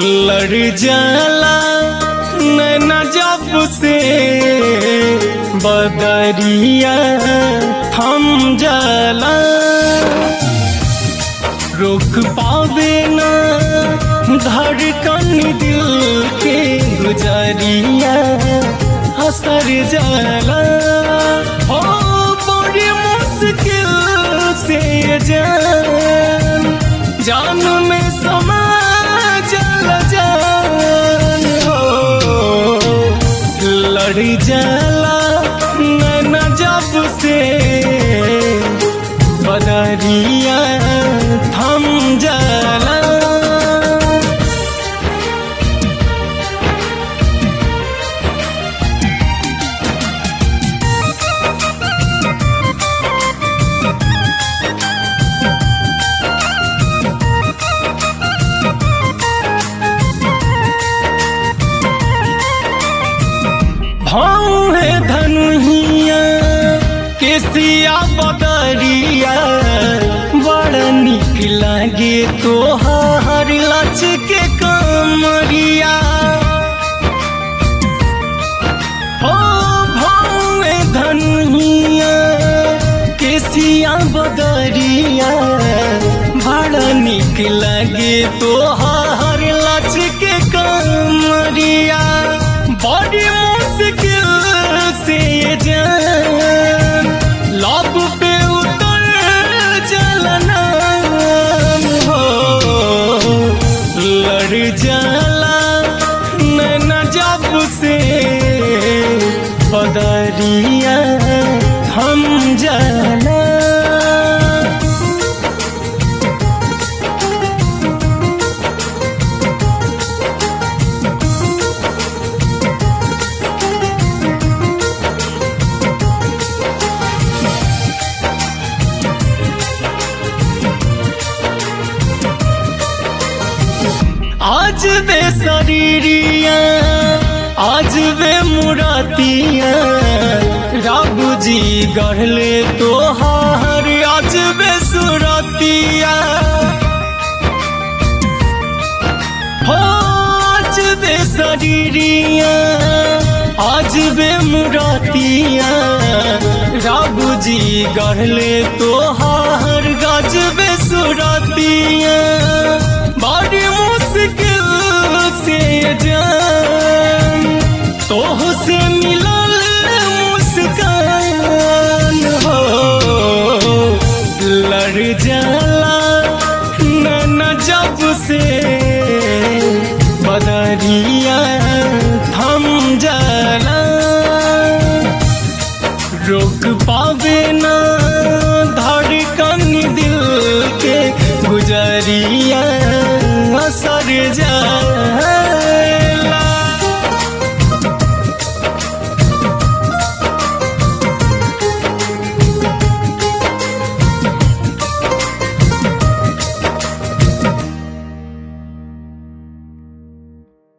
लड़ जाला नैना जब से बदरिया थम जाला रोक पावे ना धड़कन दिल के गुजरिया असर जाला हो बड़ी मुश्किल से जान जान में समा जल जान हो लड़ जाला नैना जब से बदरिया थम जाला भाव है धनुहिया केसिया बदरिया बड़ निक लागे तोहार लच के कमरिया हो भाव है धनुहिया केसिया बदरिया बड़ निक लागे तोहार लच के कमरिया बड़ी मुश्किल से जान लब पे उतर जलना हो लड़ जाला नैना जब से बदरिया हम जाला आज वे शरीरिया आज वे मुरातिया रब जी गढ़ले तोहार आज वे सुरतिया हो आज वे शरीरिया आज वे मुरातिया रब जी गढ़ले तोहार गज वे सुरतिया बड़ी मुश्किल से जान तोह से मिलल मुस्कान हो लड़ जाला नैना जब से बदरिया थम जाला रोक पावे ना धड़कन दिल के गुजरिया असर जा